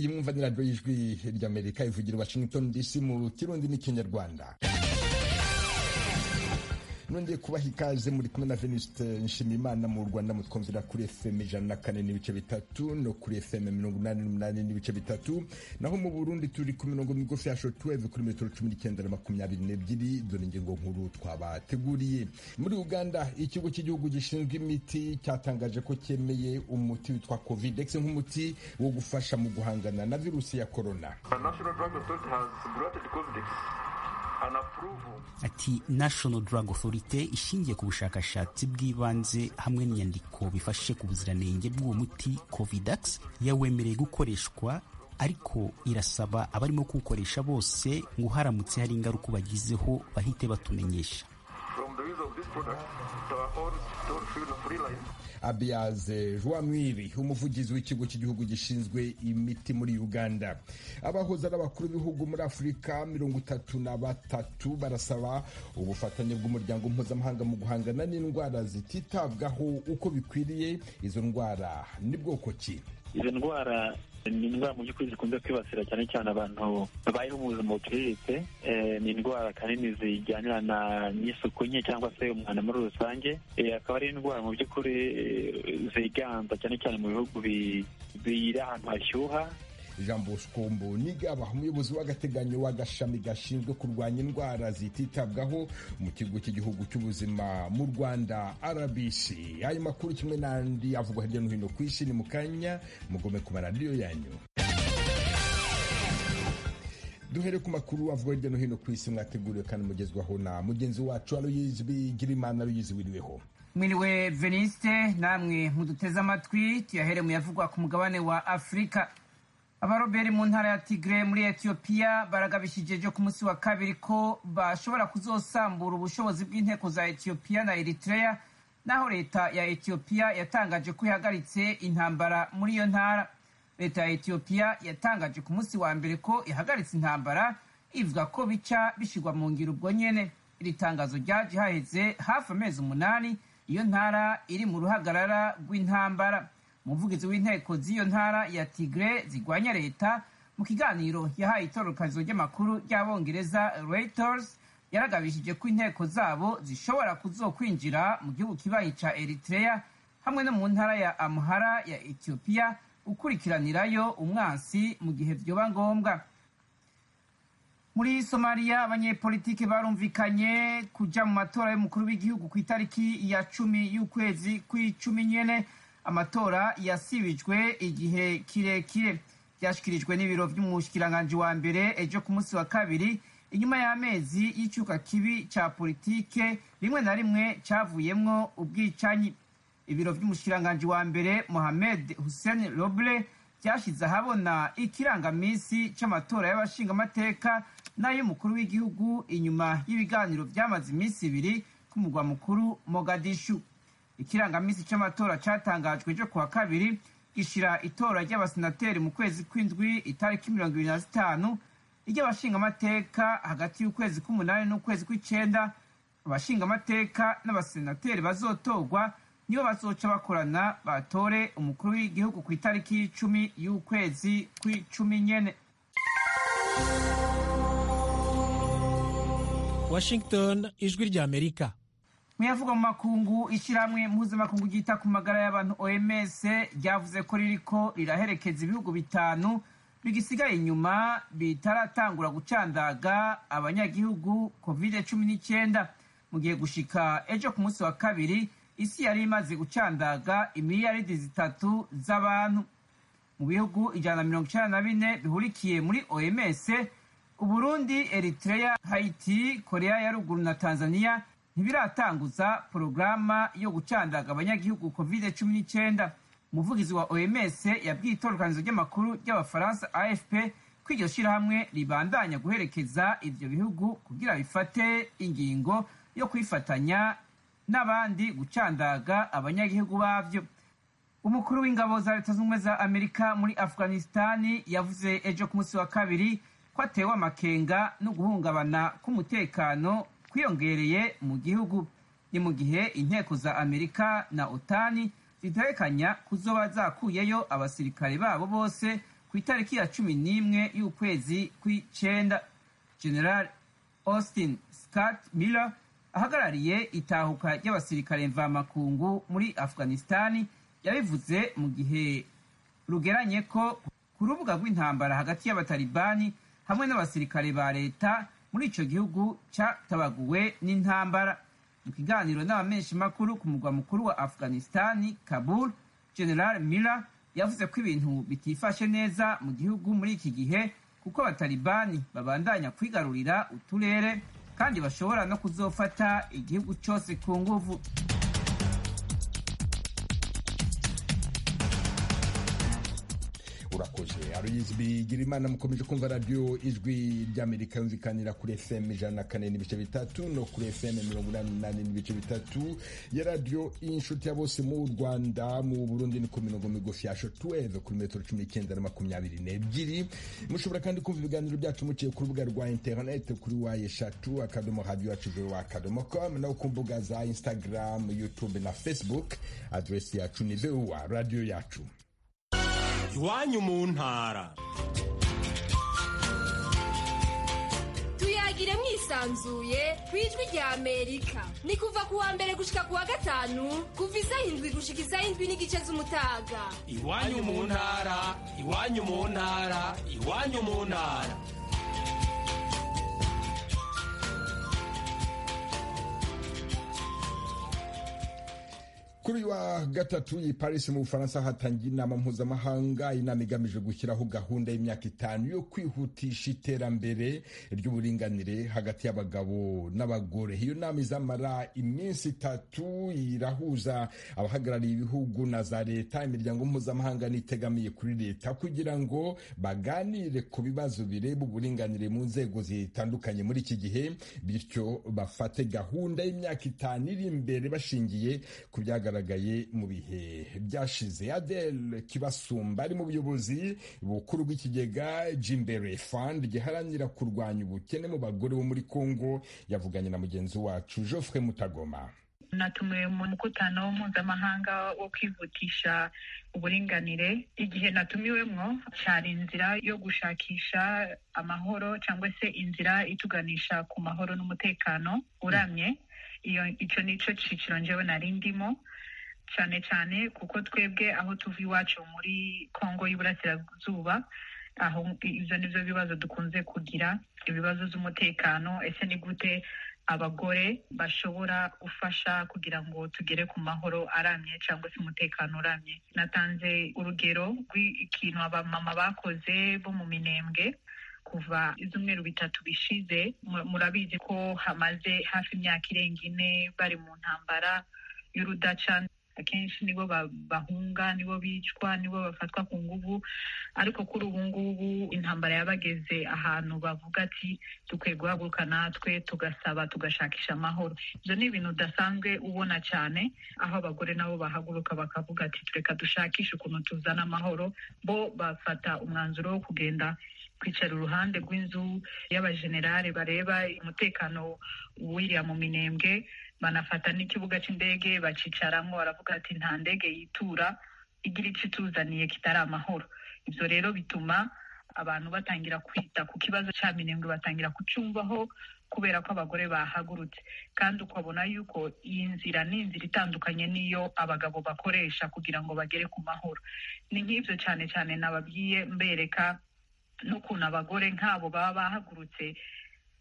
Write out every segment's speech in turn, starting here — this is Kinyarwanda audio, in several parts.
mwumva ni radiyo y'ijwi ry'amerika ivugira washington dc mu kirundi n'ikinyarwanda nongeye kubaha ikaze muri kumwe na veniste nshimiyimana mu rwanda mutwumvira kuri fm ijana na kane n'ibice bitatu no kuri fm mirongo inani n'umunani n'ibice bitatu naho mu burundi turi ku mirongo migufi ya shotweve kuri metero cumi n'icyenda na makumyabiri n'ebyiri dore ingingo nkuru twabateguriye muri uganda ikigo cy'igihugu gishinzwe imiti cyatangaje ko cyemeye umuti witwa covid ndetse nk'umuti wo gufasha mu guhangana na virusi ya korona ati national drug authority ishingiye ku bushakashatsi bw'ibanze hamwe n'inyandiko bifashe ku buziranenge bw'uwo muti covidax yawemereye gukoreshwa ariko irasaba abarimo kuwukoresha bose ngo haramutse hari ingaruka bagizeho bahite batumenyesha abiyaze jwamwiri umuvugizi w'ikigo cy'igihugu gishinzwe imiti muri uganda abahoze ari abakuru b'ibihugu muri afurika mirongo itatu na batatu barasaba ubufatanye bw'umuryango mpuzamahanga mu guhangana n'indwara zititabwaho uko bikwiriye izo ndwara ni bwoko ki izo ndwara ni indwara mu by'ukuri zikunze kwibasira cyane cyane abantu babayeho mu buzima buciriritse ni indwara kanini zijyanirana n'isuku nke cyangwa se umwanda muri rusange akaba ari indwara mu by'ukuri ziganza cyane cyane mu bihugu biri ahantu hashyuha jean bosco mbonigaba umuyobozi w'agateganyo w'agashami gashinzwe kurwanya indwara zititabwaho mu kigo cy'igihugu cy'ubuzima mu rwanda rbc ayo makuru kimwe n'andi avugwa hirya no hino ku isi ni mu kanya mugome ku maradiyo yanyu duhere ku makuru avugwa hirya no hino ku isi mwateguriwe kandi mugezwaho na mugenzi wacu aloyizi bigirimana aloyizi wiriweho mwiriwe veniste namwe muduteze amatwi tuyahere mu yavugwa ku mugabane wa afurika abaroberi mu ntara ya tigre muri etiyopiya baragabishije ku munsi wa kabiri ko bashobora kuzosambura ubushobozi bw'inteko za etiyopiya na eritrea naho leta ya etiyopiya yatangaje ko ihagaritse intambara muri iyo ntara leta ya etiyopiya yatangaje ku munsi wa mbere ko ihagaritse intambara ivuga ko bica bishyirwa mu ngiro ubwo nyene iri tangazo ryaje haheze hafi amezi umunani iyo ntara iri mu ruhagarara rw'intambara umuvugizi w'inteko z'iyo ntara ya tigre zirwanya leta mu kiganiro yahaye itorokanizo ry'amakuru ry'abongereza reuters yaragabishije ko inteko zabo zishobora kuzokwinjira mu gihugu kibaye ca eritrea hamwe no mu ntara ya amhara ya etiyopiya ukurikiranirayo umwansi mu gihe vyoba ngombwa muri somaliya abanyepolitiki barumvikanye kuja mu matora y'umukuru w'igihugu ku itariki ya cumi y'ukwezi kw'icumi nyene amatora yasibijwe igihe kirekire byashyikirijwe n'ibiro by'umushyikiranganje wa mbere ejo ku munsi wa kabiri inyuma y'amezi y'icyuka kibi cya politike rimwe na rimwe cyavuyemo ubwicanyi ibiro by'umushyikiranganje wa mbere mohamed hussein roble byashyize ahabona ikirangaminsi cy'amatora y'abashingamateka n'ay'umukuru w'igihugu inyuma y'ibiganiro byamaze iminsi ibiri ku mugwa mukuru mogadishu ikirangaminsi cy'amatora cyatangajwe ejo kuwa kabiri gishyira itora ry'abasenateri mu kwezi kw'indwi itariki mirongo ibiri na zitanu ry'abashingamateka hagati y'ukwezi k'umunani n'ukwezi kw'icenda abashingamateka n'abasenateri bazotorwa nibo bazoca bakorana batore umukuru w'igihugu ku itariki y'icumi y'ukwezi kw'icumi nyene washington ijwi ry'amerika muyavugwa mu makungu ishyirahamwe mpuzamakungu ryita ku magara y'abantu oms ryavuze ko ririko riraherekeza ibihugu bitanu bigisigaye inyuma bitaratangura gucandaga abanyagihugu covid cumi n'icyenda mu gihe gushika ejo ku munsi wa kabiri isi yari imaze gucandaga imiliyaridi zitatu z'abantu mu bihugu ijana na mirongo icyenda na bine bihurikiye muri oms uburundi eritrea haiti korea ya ruguru na tanzania ntibiratanguza porogaramu yo gucandaga abanyagihugu covid cumi n'icyenda umuvugizi wa oms yabwiye itororokanizo ry'amakuru ry'abafaransa afp ko iryo shyirahamwe ribandanya guherekeza ibyo bihugu kugira bifate ingingo yo kwifatanya n'abandi gucandaga abanyagihugu babyo umukuru w'ingabo za leta z'ubumwe za amerika muri afghanistani yavuze ejo ku munsi wa kabiri ko atewe amakenga no guhungabana k'umutekano kwiyongereye mu gihugu ni mu gihe inteko za amerika na otani zitegekanya kuzoba zakuyeyo abasirikare babo bose ku itariki ya cumi n'imwe y'ukwezi kw'icenda general austin scott miller ahagarariye itahuka ry'abasirikare mvamakungu muri afghanistani yabivuze mu gihe rugeranye ko ku rubuga rw'intambara hagati y'abatalibani hamwe n'abasirikare ba leta muri ico gihugu catabaguwe n'intambara mu kiganiro n'abamenshi makuru ku mugwa mukuru wa afghanistani kabul general miller yavuze ko ibintu bitifashe neza mu gihugu muri iki gihe kuko abatalibani babandanya kwigarurira uturere kandi bashobora no kuzofata igihugu cyose ku nguvu urakoze aruyizi bigira imana mukomeje kumva radiyo ijwi ry'amerika yumvikanira kuri fm ijana na kane n'ibice bitatu no kuri fm mirongo inani n'umunani n'ibice bitatu ya radiyo inshuti ya bose mu rwanda mu burundi ni ku mirongo migufi yasho tuweve kuri metero cumi n'icyenda na makumyabiri n'ebyiri mushobora kandi kumva ibiganiro byacu muciye ku rubuga rwa interineti kuri wayi eshatu akadomo radiyo yacu joro akadomo komu no ku mbuga za instagram youtube na facebook aderesi yacu ni voa radiyo yacu iwanyu mu ntara tuyagire mwisanzuye ku ijwi rya amerika ni kuva ku wa mbere gushika ku wa gatanu kuva isaha indwi gushika isaha indwi n'igice z'umutaga iwanyu mu ntara iwanyu mu ntara iwanyu mu ntara kuri uyu wa gatatu i Paris mu Bufaransa hatangiye inama mpuzamahanga inama igamije gushyiraho gahunda y'imyaka itanu yo kwihutisha iterambere ry'uburinganire hagati y'abagabo n'abagore iyo nama izamara iminsi itatu irahuza abahagarariye ibihugu na za leta imiryango mpuzamahanga n'itegamiye kuri leta kugira ngo baganire ku bibazo bireba uburinganire mu nzego zitandukanye muri iki gihe bityo bafate gahunda y'imyaka itanu iri imbere bashingiye ku byagaragaye byagaragaye mu bihe byashize adele kibasumba ari mu buyobozi bukuru bw'ikigega jimbere fund giharanira kurwanya ubukene mu bagore bo muri congo yavuganye na mugenzi wacu joffre mutagoma natumiwe mu mukutano mpuzamahanga wo kwihutisha uburinganire igihe natumiwemo cyari inzira yo gushakisha amahoro cyangwa se inzira ituganisha ku mahoro n'umutekano uramye iyo icyo ni cyo cyiciro njyewe nari ndimo cyane cyane kuko twebwe aho tuva iwacu muri congo y'iburasirazuba aho ibyo ni byo bibazo dukunze kugira ibibazo by'umutekano ese ni gute abagore bashobora gufasha kugira ngo tugere ku mahoro aramye cyangwa se umutekano uramye natanze urugero rw'ikintu abamama bakoze bo mu minembwe kuva ibyumweru bitatu bishize murabizi ko hamaze hafi imyaka irenga ine bari mu ntambara y'urudaca akenshi nibo bahunga nibo bicwa nibo bafatwa ku ngubu ariko kuri ubu ngubu intambara yabageze ahantu bavuga ati dukwiye guhaguruka natwe tugasaba tugashakisha amahoro ibyo ni ibintu udasanzwe ubona cyane aho abagore nabo bahaguruka bakavuga ati tureka dushakishe ukuntu tuzana amahoro bo bafata umwanzuro wo kugenda kwicara uruhande rw'inzu y'abajenerali bareba umutekano w'iriya mu minembwe banafata n'ikibuga cy'indege bacicaramo baravuga ati nta ndege yitura igira icyo ituzaniye kitari amahoro ibyo rero bituma abantu batangira kwita ku kibazo cya minembwe batangira kucumvaho kubera ko abagore bahagurutse kandi ukabona yuko iyi nzira ni inzira itandukanye n'iyo abagabo bakoresha kugira ngo bagere ku mahoro ni nk'ibyo cyane cyane nababwiye mbereka n'ukuntu abagore nk'abo baba bahagurutse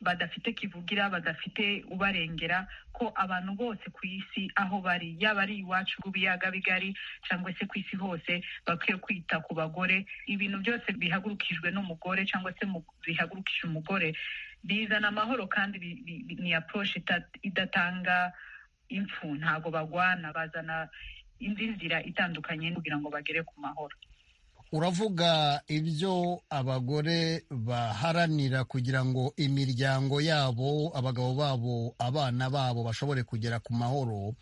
badafite kivugira badafite ubarengera ko abantu bose ku isi aho bari yaba ari iwacu rw'ibiyaga bigari cyangwa se ku isi hose bakwiye kwita ku bagore ibintu byose bihagurukijwe n'umugore cyangwa se bihagurukije umugore bizana amahoro kandi ni aporoshi idatanga impfu ntabwo bagwana bazana indi nzira itandukanye kugira ngo bagere ku mahoro uravuga ibyo abagore baharanira kugira ngo imiryango yabo abagabo babo abana babo bashobore kugera ku mahoro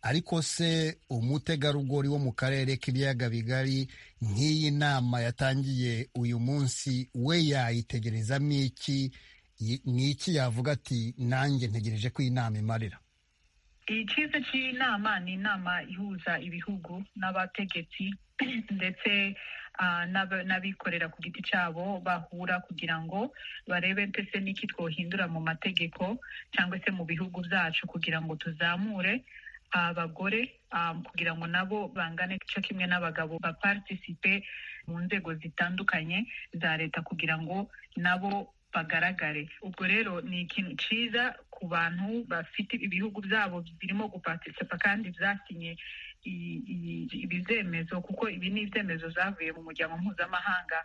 ariko se umutegarugori wo mu karere k'ibiyaga bigari nk'iyi nama yatangiye uyu munsi we yayitegerezamo iki ni iki yavuga ati nanjye ntegereje ko iyi nama imarira icyiza cy'inama ni inama ihuza ibihugu n'abategetsi ndetse ah, n'ab- n'abikorera ku giti cyabo bahura kugira ngo barebe ndetse n'iki twohindura mu mategeko cyangwa se mu bihugu byacu kugira ngo tuzamure abagore ah, kugira ngo nabo bangane igice kimwe n'abagabo bapartisipe mu nzego zitandukanye za leta kugira ngo nabo bagaragare ubwo rero ni ikintu cyiza ku bantu bafite ibihugu byabo birimo gupartisipa kandi byasinye i- i- ibizemezo kuko ibi ni ibyemezo zavuye mu muryango mpuzamahanga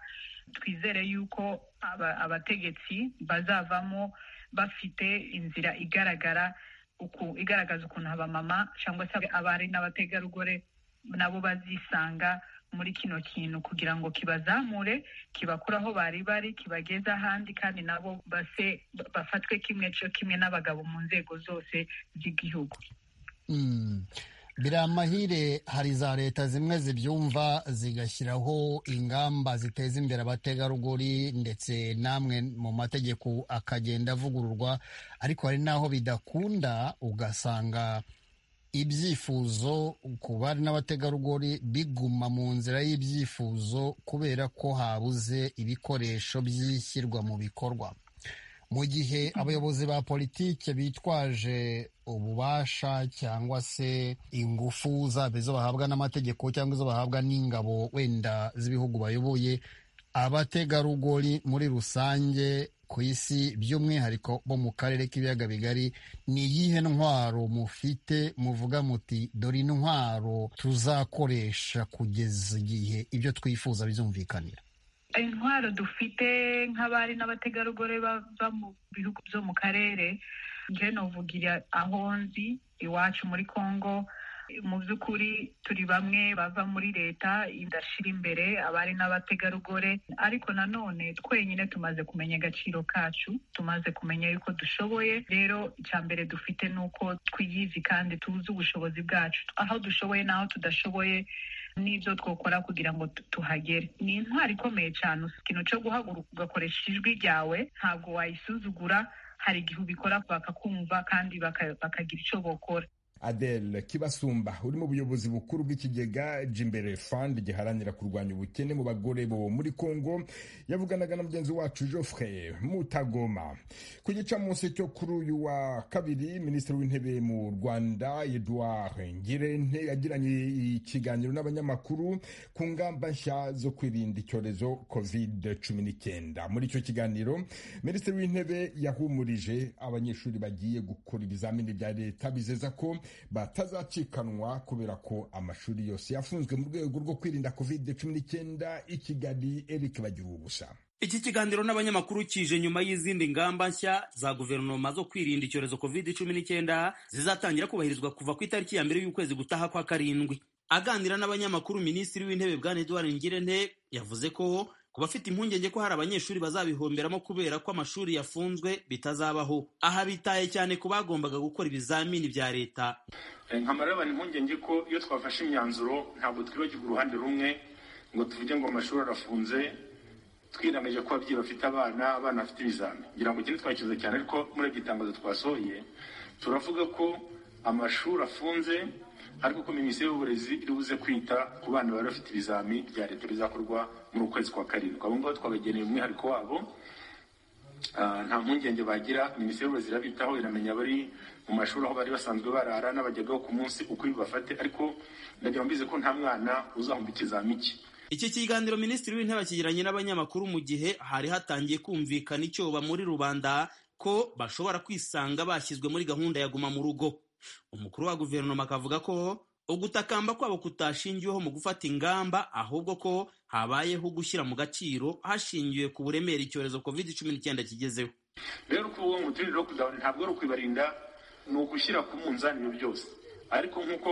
twizere yuko aba- abategetsi bazavamo bafite inzira igaragara uku igaragaza ukuntu abamama cyangwa se abari n'abategarugori nabo bazisanga muri kino kintu kugira ngo kibazamure kibakura aho bari bari kibageze ahandi kandi nabo base bafatwe kimwe cyo kimwe n'abagabo mu nzego zose z'igihugu Mm. biri amahire hari za leta zimwe zibyumva zigashyiraho ingamba ziteza imbere abategarugori ndetse n'amwe mu mategeko akagenda avugururwa ariko hari n'aho bidakunda ugasanga ibyifuzo ku bari n'abategarugori biguma mu nzira y'ibyifuzo kubera ko habuze ibikoresho by'ishyirwa mu bikorwa mu gihe abayobozi ba politike bitwaje ububasha cyangwa se ingufu zaba izo bahabwa n'amategeko cyangwa izo bahabwa n'ingabo wenda z'ibihugu bayoboye abategarugori muri rusange ku isi by'umwihariko bo mu karere k'ibiyaga bigari ni iyihe ntwaro mufite muvuga muti dore intwaro tuzakoresha kugeza igihe ibyo twifuza bizumvikanira intwaro dufite nk'abari n'abategarugori bava mu bihugu byo mu karere njye novugira aho nzi iwacu muri congo mu by'ukuri turi bamwe bava muri leta idashyira imbere abari n'abategarugori ariko nanone twenyine tumaze kumenya agaciro kacu tumaze kumenya yuko dushoboye rero icya mbere dufite ni uko twiyizi kandi tuzi ubushobozi bwacu aho dushoboye n'aho tudashoboye n'ibyo twakora kugira ngo tu- tuhagere ni intwaro ikomeye cyane ikintu cyo guhaguruka ugakoresha ijwi ryawe ntabwo wayisuzugura hari igihe ubikora bakakumva kandi baka- bakagira icyo bokora Adele Kibasumba uri mu buyobozi bukuru bw'ikigega Jimbere Fund giharanira kurwanya ubukene mu bagore bo muri Kongo yavuganaga na mugenzi wacu Geoffrey Mutagoma ku gicamunsi cyo kuri uyu wa kabiri minisitiri w'intebe mu Rwanda Edouard Ngirente yagiranye ikiganiro n'abanyamakuru ku ngamba nshya zo kwirinda icyorezo covid cumi n'icyenda muri icyo kiganiro minisitiri w'intebe yahumurije abanyeshuri bagiye gukora ibizamini bya leta bizeza ko batazacikanwa kubera ko amashuri yose yafunzwe mu rwego rwo kwirinda covid cumi n'icyenda i kigali eric bagira ubusa iki kiganiro n'abanyamakuru kije nyuma y'izindi ngamba nshya za guverinoma zo kwirinda icyorezo covid cumi n'icyenda zizatangira kubahirizwa kuva ku itariki ya mbere y'ukwezi gutaha kwa karindwi aganira n'abanyamakuru minisitiri w'intebe bwana edouard ngirente yavuze ko ku bafite impungenge ko hari abanyeshuri bazabihomberamo kubera ko amashuri yafunzwe bitazabaho aha bitaye cyane ku bagombaga gukora ibizamini bya leta nkamara abantu impungenge ko iyo twafashe imyanzuro ntabwo twibagirwa uruhande rumwe ngo tuvuge ngo amashuri arafunze twirangije ko ababyeyi bafite abana abana bafite ibizami ngira ngo ikindi twakize cyane ariko muri iryo tangazo twasohoye turavuga ko amashuri afunze ariko ko minisiteri y'uburezi iri buze kwita ku bana bari bafite ibizami bya leta bizakorwa muri ukwezi kwa karindwi abo ngabo twakageneye umwihariko wabo Ah, nta mpungenge bagira minisiteri y'uburezi irabitaho iramenya abari mu mashuri aho bari basanzwe barara n'abajyagaho ku munsi uko bibafate ariko ndagira ngo mbizi ko nta mwana uzahomba ikizami cye iki kiganiro minisitiri w'intebe akigiranye n'abanyamakuru mu gihe hari hatangiye kumvikana icyoba muri rubanda ko bashobora kwisanga bashyizwe muri gahunda ya guma mu rugo umukuru wa guverinoma akavuga ko ugutakamba kwabo kutashingiweho mu gufata ingamba ahubwo ko habayeho gushyira mu gaciro hashingiwe ku buremere icyorezo covid cumi n'icyenda kigezeho rero kuba uwo muturire wo kuzabona ntabwo ari ukwibarinda ni ugushyira ku munzani ibyo byose ariko nk'uko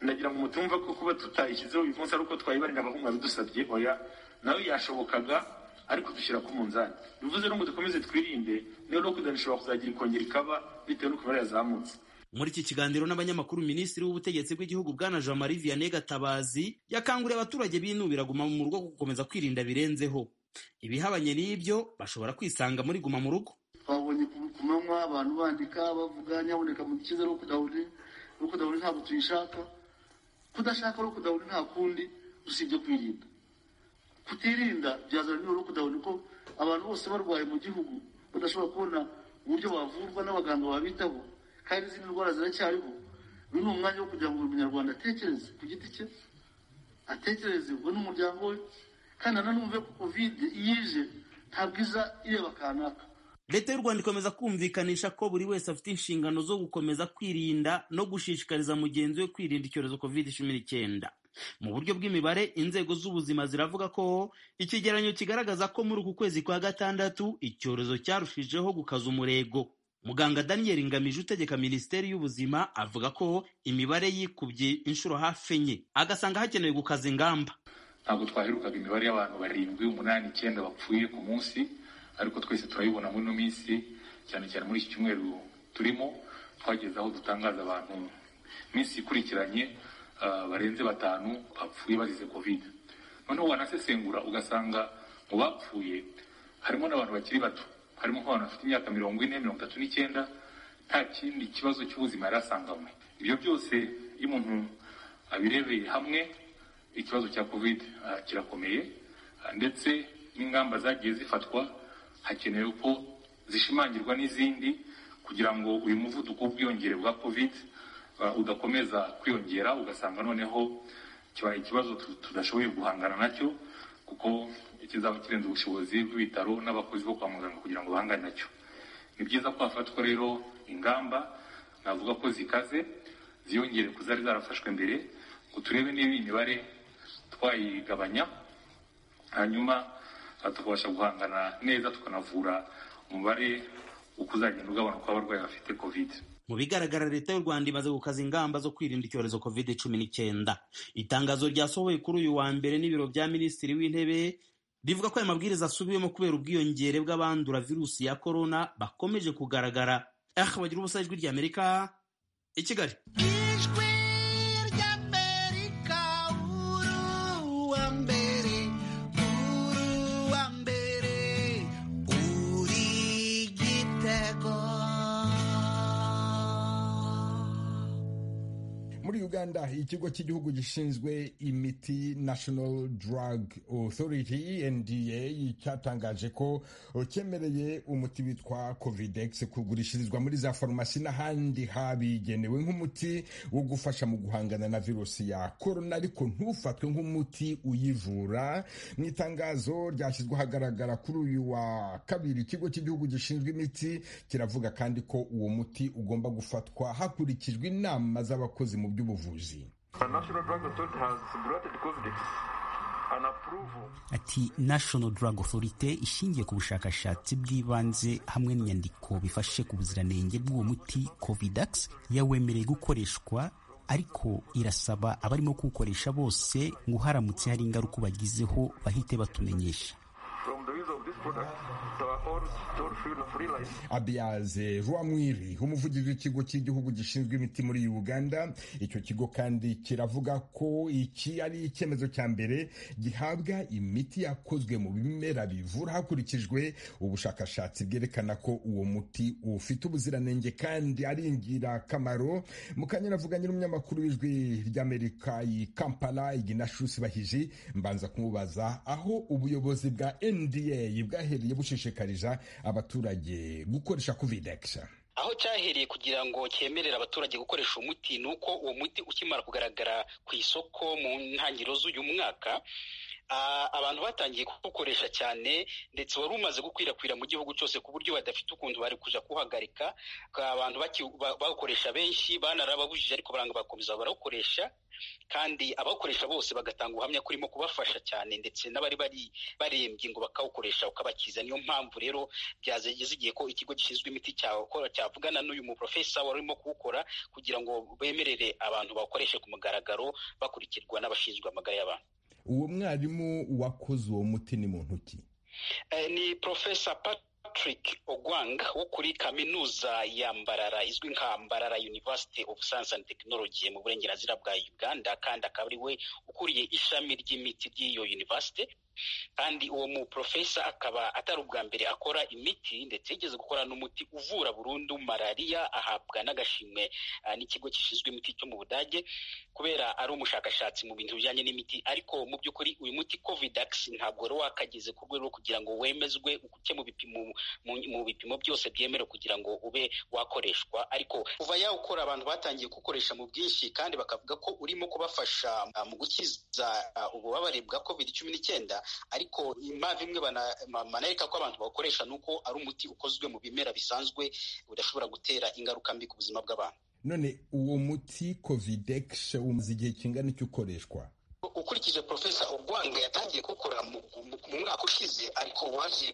ndagira ngo mutumva ko kuba tutayishyizeho uyu munsi ari uko twayibarinda ahubwo mwabidusabye oya nawe yashobokaga ariko dushyira ku munzani bivuze no ngo dukomeze twirinde niyo no ishobora kuzagira ikongera ikaba bitewe n'uko imibare yazamutse muri iki kiganiro n'abanyamakuru minisitiri w'ubutegetsi bw'igihugu bwana jean marie vianney gatabazi yakanguriye abaturage binubira guma mu rugo gukomeza kwirinda birenzeho ibihabanye n'ibyo bashobora kwisanga muri guma mu rugo twabonye ku ku manywa abantu bandika bavuga nyaboneka mu dukize no kudahuri rukudahuri ntabwo tuyishaka kudashaka rukudahuri nta kundi usibye kwirinda kutirinda byazana n'uruhu kudahuri ko abantu bose barwaye mu gihugu badashobora kubona uburyo bavurwa n'abaganga babitaho kandi izindi ndwara ziracyariho uyu ni umwanya wo kugira ngo buri munyarwanda atekereze ku giti cye atekereze we n'umuryango we kandi nanone ko kovide iyo ije ntabwo iza ireba kanaka leta y'u rwanda ikomeza kumvikanisha ko buri wese afite inshingano zo gukomeza kwirinda no gushishikariza mugenzi we kwirinda icyorezo covid cumi n'icyenda mu buryo bw'imibare inzego z'ubuzima ziravuga ko ikigeranyo kigaragaza ko muri uku kwezi kwa gatandatu icyorezo cyarushijeho gukaza umurego muganga daniel ngamije utegeka minisiteri y'ubuzima avuga ko imibare yikubye inshuro hafi enye agasanga hakenewe gukaza ingamba ntabwo twaherukaga imibare y'abantu barindwi umunani icyenda bapfuye ku munsi ariko twese turayibona muri ino minsi cyane cyane muri iki cyumweru turimo twageze aho dutangaza abantu iminsi ikurikiranye barenze batanu bapfuye bazize kovide noneho wanasesengura ugasanga mu bapfuye harimo n'abantu bakiri bato harimo nk'abantu bafite imyaka mirongo ine mirongo itatu n'icyenda nta kindi kibazo cy'ubuzima yari asanganywe ibyo byose iyo umuntu abirebeye hamwe ikibazo cya kovide kirakomeye ndetse n'ingamba zagiye zifatwa hakenewe ko zishimangirwa n'izindi kugira ngo uyu muvuduko w'ubwiyongere bwa covid udakomeza kwiyongera ugasanga noneho kibaye ikibazo tudashoboye guhangana nacyo kuko kizaba kirenze ubushobozi bw'ibitaro n'abakozi bo kwa muganga kugira ngo bahangane nacyo ni byiza ko hafatwa rero ingamba navuga ko zikaze ziyongere ku zari zarafashwe mbere ngo turebe niba imibare twayigabanya hanyuma tukabasha guhangana neza tukanavura umubare ukuzagenda ugabanuka w'abarwayi bafite covid mu bigaragara leta y'u rwanda imaze gukaza ingamba zo kwirinda icyorezo covid cumi n'icyenda itangazo ryasohowe kuri uyu wa mbere n'ibiro bya minisitiri w'intebe rivuga ko aya mabwiriza asubiwemo kubera ubwiyongere bw'abandura virusi ya korona bakomeje kugaragara ah bagira ubusa ijwi ry'amerika i kigali muri uganda ikigo cy'igihugu gishinzwe imiti national drug authority nda cyatangaje ko cyemereye umuti witwa covidex kugurishirizwa muri za farumasi n'ahandi habigenewe nk'umuti wo gufasha mu guhangana na virusi ya korona ariko ntufatwe nk'umuti uyivura mu itangazo ryashyizwe ahagaragara kuri uyu wa kabiri ikigo cy'igihugu gishinzwe imiti kiravuga kandi ko uwo muti ugomba gufatwa hakurikijwe inama z'abakozi mu by'ubuvuzi ati national drug authority ishingiye ku bushakashatsi bw'ibanze hamwe n'inyandiko bifashe ku buziranenge bw'uwo muti covidax yawemereye gukoreshwa ariko irasaba abarimo kuwukoresha bose ngo haramutse hari ingaruka ubagizeho bahite batumenyesha abiyaze rwamwiri umuvugizi w'ikigo cy'igihugu gishinzwe imiti muri uganda icyo kigo kandi kiravuga ko iki ari icyemezo cya mbere gihabwa imiti yakozwe mu bimera bivura hakurikijwe ubushakashatsi bwerekana ko uwo muti ufite ubuziranenge kandi ari ingirakamaro mu kanya navuganye n'umunyamakuru w'ijwi ry'amerika i kampala iginashusi bahiji mbanza kumubaza aho ubuyobozi bwa nda bwahereye bushishikariza abaturage gukoresha covidekisa aho cyahereye kugira ngo cyemerere abaturage gukoresha umuti ni uko uwo muti ukimara kugaragara ku isoko mu ntangiriro z'uyu mwaka abantu batangiye kuwukoresha cyane ndetse wari umaze gukwirakwira mu gihugu cyose ku buryo badafite ukuntu bari kuja kuwuhagarika abantu bawukoresha benshi banarababujije ariko baranga bakomeza barawukoresha kandi abawukoresha bose bagatanga ubuhamya ko urimo kubafasha cyane ndetse n'abari bari barembye ngo bakawukoresha ukabakiza niyo mpamvu rero byazageze igihe ko ikigo gishinzwe imiti cyavugana n'uyu muprofesa wari urimo kuwukora kugira ngo bemerere abantu bawukoreshe ku mugaragaro bakurikirwa n'abashinzwe amagara y'abantu uwo mwarimu wakoze uwo muti ni muntu ki ni porofesa patrick ogwang wo kuri kaminuza ya mbarara izwi nka mbarara university of science and technology mu burengerazuba bwa uganda kandi akaba ari we ukuriye ishami ry'imiti ry'iyo university kandi uwo mu porofesa akaba atari ubwa mbere akora imiti ndetse yigeze gukora n'umuti uvura burundu malariya ahabwa n'agashimwe n'ikigo gishinzwe imiti cyo mu budage kubera ari umushakashatsi mu bintu bijyanye n'imiti ariko mu by'ukuri uyu muti covidax ntabwo wari wakageze ku rwego rwo kugira ngo wemezwe uke mu bipimo mu bipimo byose byemerewe kugira ngo ube wakoreshwa ariko kuva yawukora abantu batangiye kuwukoresha mu bwinshi kandi bakavuga ko urimo kubafasha mu gukiza ububabare bwa covid cumi n'icyenda ariko impamvu imwe banareka ko abantu bawukoresha ni uko ari umuti ukozwe mu bimera bisanzwe udashobora gutera ingaruka mbi ku buzima bw'abantu none uwo muti covidex umaze igihe kingana icyo ukoreshwa ukurikije profesa urwanga yatangiye gukora mu mwaka ushize ariko waje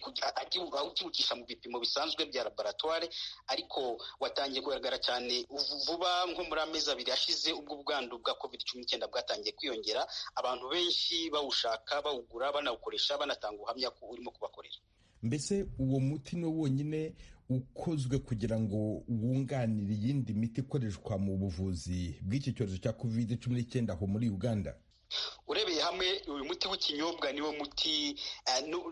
awukiwukisha mu bipimo bisanzwe bya laboratware ariko watangiye kugaragara cyane vuba nko muri amezi abiri ashize ubwo ubwandu bwa covid cumi n'icyenda bwatangiye kwiyongera abantu benshi bawushaka bawugura banawukoresha banatanga ubuhamya ko urimo kubakorera mbese uwo muti ni wonyine ukozwe kugira ngo wunganire iyindi miti ikoreshwa mu buvuzi bw'iki cyorezo cya covid cumi n'icyenda aho muri uganda urebeye hamwe uyu muti w'ikinyobwa niwo muti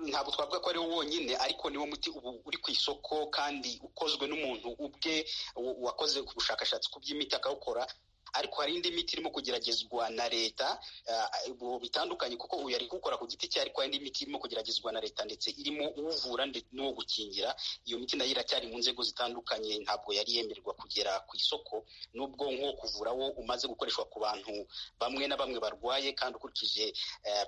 ntabwo twavuga ko ariwo wonyine ariko niwo muti ubu uri ku isoko kandi ukozwe n'umuntu ubwe wakoze ubushakashatsi ku by'imiti akawukora ariko hari indi miti irimo kugeragezwa na leta bitandukanye kuko uyu ari kuwukora ku giti cye ariko hari indi miti irimo kugeragezwa na leta ndetse irimo uwuvura n'uwo gukingira iyo miti nayo iracyari mu nzego zitandukanye ntabwo yari yemererwa kugera ku isoko n'ubwo nk'uwo kuvura wo umaze gukoreshwa ku bantu bamwe na bamwe barwaye kandi ukurikije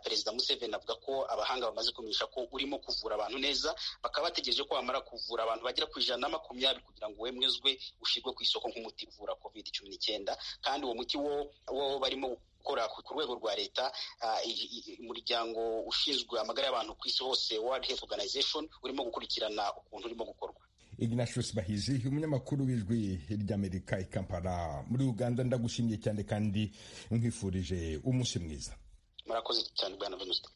perezida Museveni avuga ko abahanga bamaze kumenyesha ko urimo kuvura abantu neza bakaba bategereje ko bamara kuvura abantu bagera ku ijana na makumyabiri kugira ngo wemezwe ushyirwe ku isoko nk'umuti uvura covid cumi n'icyenda kandi uwo muti wo wo barimo gukora ku rwego rwa leta umuryango ushinzwe amagara y'abantu ku isi hose World Health Organization urimo gukurikirana ukuntu urimo gukorwa Ignatius Bahizi umunyamakuru w'ijwi ry'Amerika i Kampala muri Uganda ndagushimiye cyane kandi nkwifurije umunsi mwiza murakoze cyane bwana Venuste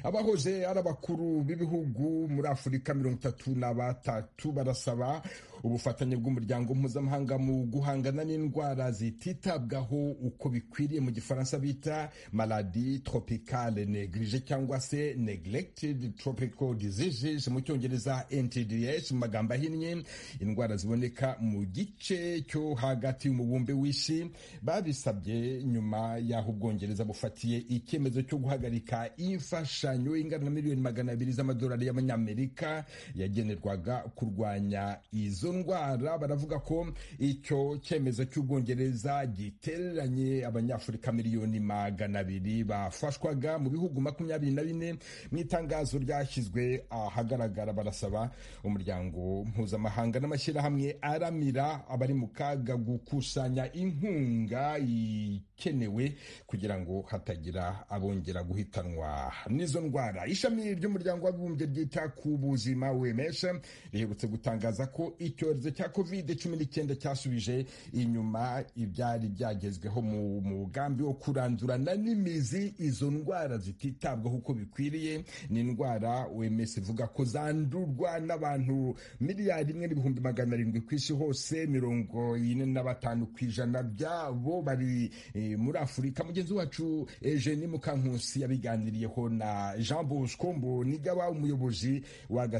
abahoze ari abakuru b'ibihugu muri afurika mirongo itatu na batatu barasaba ubufatanye bw'umuryango mpuzamahanga mu guhangana n'indwara zititabwaho uko bikwiriye mu gifaransa bita maladi tropicale neglige cyangwa se neglected tropical diseases mu cyongereza ntds mu magambo ahinnye indwara ziboneka mu gice cyo hagati y'umubumbe w'isi babisabye nyuma y'aho ubwongereza bufatiye icyemezo cyo guhagarika imfashanyo ingana na miliyoni magana abiri z'amadolari y'amanyamerika yagenerwaga kurwanya izo ndwara baravuga ko icyo cyemezo cy'ubwongereza gitereranye abanyafurika miliyoni magana abiri bafashwaga mu bihugu makumyabiri na bine mu itangazo ryashyizwe ahagaragara barasaba umuryango mpuzamahanga n'amashyirahamwe aramira abari mu kaga gukusanya inkunga ikenewe kugira ngo hatagira abongera guhitanwa n'izo ndwara ishami ry'umuryango w'abibumbye ryita ku buzima wemesha riherutse gutangaza ko icyorezo cya covid cumi n'icyenda cyasubije inyuma ibyari byagezweho mu mugambi wo kurandurana n'imizi izo ndwara zititabwaho uko bikwiriye ni indwara wemes ivuga ko zandurwa n'abantu miliyari imwe n'ibihumbi magana arindwi ku isi hose mirongo ine na batanu ku ijana byabo bari muri afurika mugenzi wacu eugenie mukankusi yabiganiriyeho na jean bosco mbonigaba umuyobozi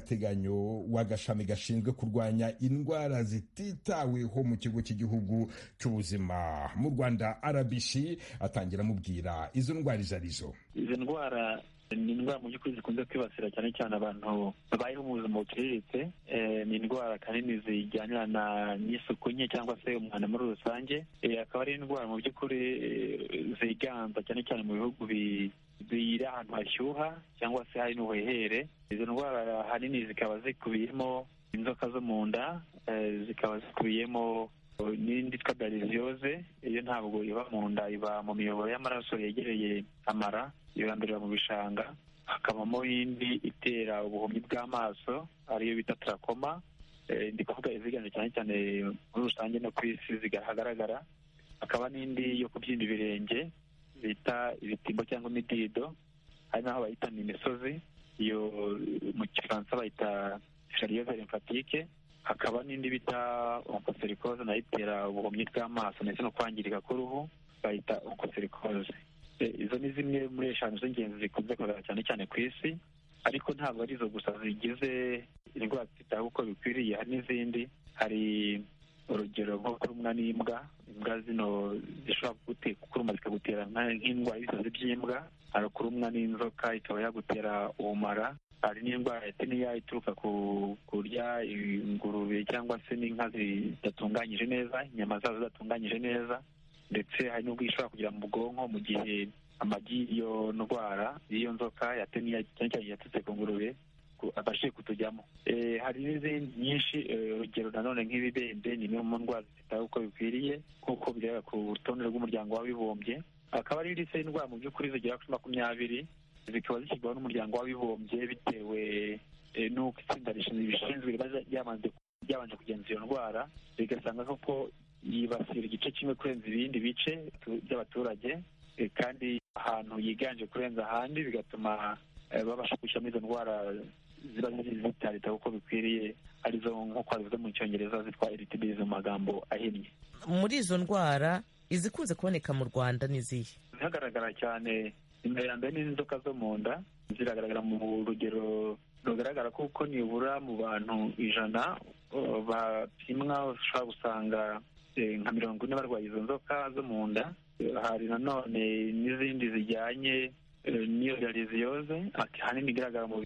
w'agateganyo w'agashami gashinzwe kurwanya indwara zititaweho mu kigo cy'igihugu cy'ubuzima mu rwanda rbc atangira amubwira izo ndwara izo arizo izo ndwara ni indwara mu by'ukuri zikunze kwibasira cyane cyane abantu babayeho mu buzima buciriritse ni indwara kanini zijyanirana n'isuku nke cyangwa se umwanda muri rusange akaba ari indwara mu by'ukuri ziganza cyane cyane mu bihugu biri ahantu hashyuha cyangwa se hari n'ubuhehere izo ndwara ahanini zikaba zikubiyemo inzoka zo mu nda zikaba zikubiyemo n'indi yitwa dariziyoze iyo ntabwo iba mu nda iba mu miyoboro y'amaraso yegereye amara yurandurira mu bishanga hakabamo indi itera ubuhumyi bw'amaso ariyo bita tarakoma ndi kuvuga iziganje cyane cyane muri rusange no ku isi zigaragara hakaba n'indi yo kubyimba ibirenge bita ibitimbo cyangwa imidido hari n'aho bayita ni imisozi iyo mu gifaransa bayita shariyeze limfatike hakaba n'indi bita onkoserikoze nayo itera ubuhumyi bw'amaso ndetse no kwangirika k'uruhu bayita onkoserikoze izo ni zimwe muri eshanu z'ingenzi zikunze kugaragara cyane cyane ku isi ariko ntabwo ari izo gusa zigize indwara zitaho uko bikwiriye hari n'izindi hari urugero nko kurumwa n'imbwa imbwa zino zishobora kuruma zikagutera nk'indwara y'ibisazi by'imbwa hari kurumwa n'inzoka ikaba yagutera ubumara hari n'indwara ya teniya ituruka ku kurya ingurube cyangwa se n'inka zidatunganyije neza inyama zazo zidatunganyije neza ndetse hari n'ubwo ishobora kugera mu bwonko mu gihe amagi y'iyo ndwara y'iyo nzoka ya teniya cyane cyane yatutse ku ngurube abashije kutujyamo hari n'izindi nyinshi urugero nanone nk'ibibembe ni imwe mu ndwara zitaho uko bikwiriye nk'uko bigaragara ku rutonde rw'umuryango w'abibumbye akaba ari lisite y'indwara mu by'ukuri zigera kuri makumyabiri zikaba zishyirwaho n'umuryango w'abibumbye bitewe n'uko itsinda rishinzwe riba ryabanje kugenzura iyo ndwara rigasanga koko yibasira igice kimwe kurenza ibindi bice by'abaturage kandi ahantu yiganje kurenza ahandi bigatuma babasha kwishyiramo izo ndwara ziba zitarita uko bikwiriye arizo nk'uko zizwi mu cyongereza zitwa eritibiri mu magambo ahinnye muri izo ndwara izikunze kuboneka mu rwanda n'izihe zihagaragara cyane imbere ya mbere n'inzoka zo mu nda ziragaragara mu rugero rugaragara kuko nibura mu bantu ijana bapimwa ushobora gusanga nka mirongo ine barwaye izo nzoka zo mu nda hari nanone n'izindi zijyanye n'iyo realiziyoze ahanini igaragara mu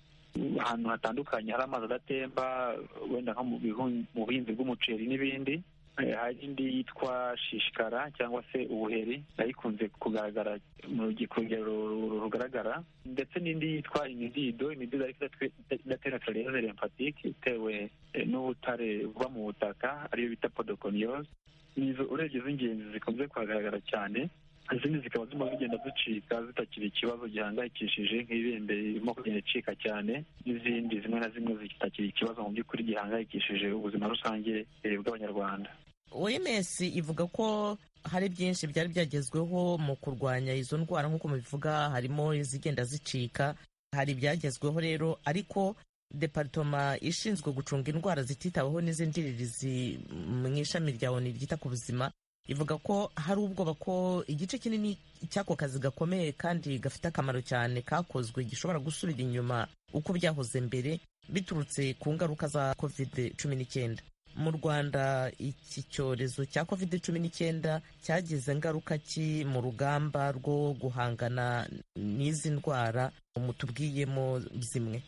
ahantu hatandukanye hari amazi adatemba wenda nko mu buhinzi bw'umuceri n'ibindi hari indi yitwa shishikara cyangwa se ubuheri nayo ikunze kugaragara mu rugero rugaragara ndetse n'indi yitwa imidido imidido ariko idatera kariyeze lymphatique itewe n'ubutare buba mu butaka ariyo bita podoconiose nizo urebye z'ingenzi zikunze kuhagaragara cyane izindi zikaba zirimo zigenda zicika zitakiri ikibazo gihangayikishije nk'ibende irimo kugenda icika cyane n'izindi zimwe na zimwe zitakiri ikibazo mu by'ukuri gihangayikishije ubuzima rusange bw'abanyarwanda oms ivuga ko hari byinshi byari byagezweho mu kurwanya izo ndwara nk'uko mubivuga harimo izigenda zicika hari ibyagezweho rero ariko deparitoma ishinzwe gucunga indwara zititaweho n'iz'indiririzi mu ishami rya oni ryita ku buzima ivuga ko hari ubwoba ko igice kinini cy'ako kazi gakomeye kandi gafite akamaro cyane kakozwe gishobora gusubira inyuma uko byahoze mbere biturutse ku ngaruka za covid cumi n'icyenda mu rwanda iki cyorezo cya covid cumi n'icyenda cyagize ngaruka ki mu rugamba rwo guhangana n'izi ndwara mutubwiyemo zimwe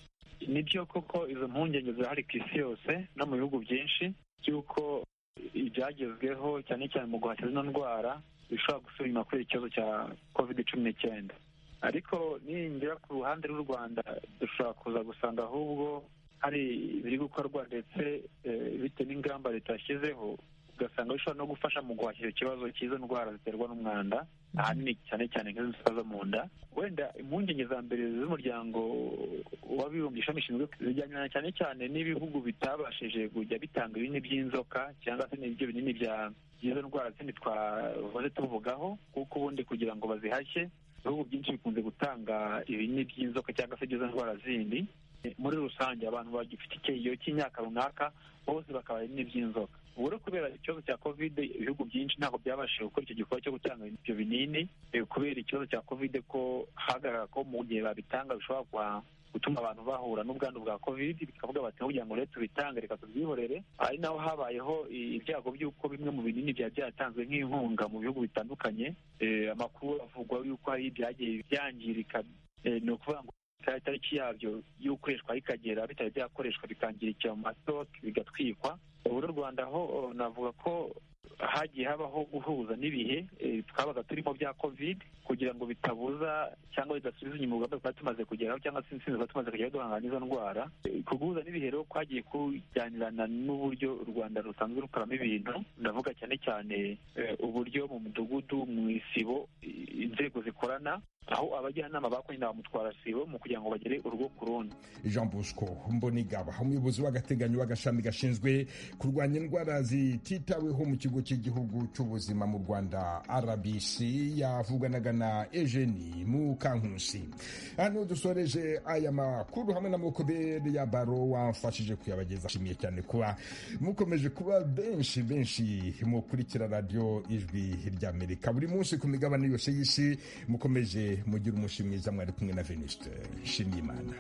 ni byo koko izo mpungenge zirahari ku isi yose no mu bihugu byinshi by'uko ibyagezweho cyane cyane mu guhashya zino ndwara bishobora gusubira inyuma kubera ikibazo cya covid cumi n'icyenda ariko ninjira ku ruhande rw'u rwanda dushobora kuza gusanga ahubwo hari ibiri gukorwa ndetse bitewe n'ingamba leta yashyizeho ugasanga bishobora no gufasha mu guhashya ikibazo cy'izo ndwara ziterwa n'umwanda ahanini cyane cyane nk'izo nzoka zo mu nda wenda impungenge za mbere z'umuryango w'abibumbye ishami rishinzwe zijyana cyane cyane n'ibihugu bitabashije kujya bitanga ibinini by'inzoka cyangwa se n'ibyo binini by'izo ndwara zindi twahoze tuvugaho kuko ubundi kugira ngo bazihashye ibihugu byinshi bikunze gutanga ibinini by'inzoka cyangwa se iby'izo ndwara zindi muri rusange abantu bagifite icyeyo cy'imyaka runaka bose bakaba ibinini by'inzoka ubu rero kubera ikibazo cya kovide ibihugu byinshi ntabwo byabashije gukora icyo gikorwa cyo gutanga ibyo binini kubera ikibazo cya kovide ko hagaragara ko mu gihe babitanga bishobora gutuma abantu bahura n'ubwandu bwa kovide bikavuga bati kugira ngo rero tubitange reka tubyihorere ari naho habayeho ibyago by'uko bimwe mu binini byaba byatanzwe nk'inkunga mu bihugu bitandukanye amakuru avugwa y'uko hari ibyagiye byangirika ni ukuvuga ngo itariki yabyo y'ukoreshwa ikagera bitari byakoreshwa bikangirikira mu masoke bigatwikwa ubu n'u rwanda ho navuga ko hagiye habaho guhuza n'ibihe twabaga turimo bya covid kugira ngo bitabuza cyangwa bidasubiza inyuma urugamba twari tumaze kugeraho cyangwa se insinzi twari tumaze kugeraho duhangana n'izo ndwara kuguhuza n'ibihe rero kwagiye kujyanirana n'uburyo u rwanda rusanzwe rukoramo ibintu ndavuga cyane cyane uburyo mu mudugudu mu isibo inzego zikorana aho abajyanama bakoranye na ba mutwarasibo mu kugira ngo bagere urugo ku rundi jean bosco mbonigaba umuyobozi w'agateganyo w'agashami gashinzwe kurwanya indwara zititaweho mu kigo cy'igihugu cy'ubuzima mu rwanda rbc yavuganaga na ejeni mukankusi hano dusoreje aya makuru hamwe na mukobere ya baro wamfashije kuyabageza ashimiye cyane kuba mukomeje kuba benshi benshi mukurikira radiyo ijwi ry'amerika buri munsi ku migabane yose y'isi mukomeje mugira umunsi mwiza mwari kumwe na veniste nshimye imana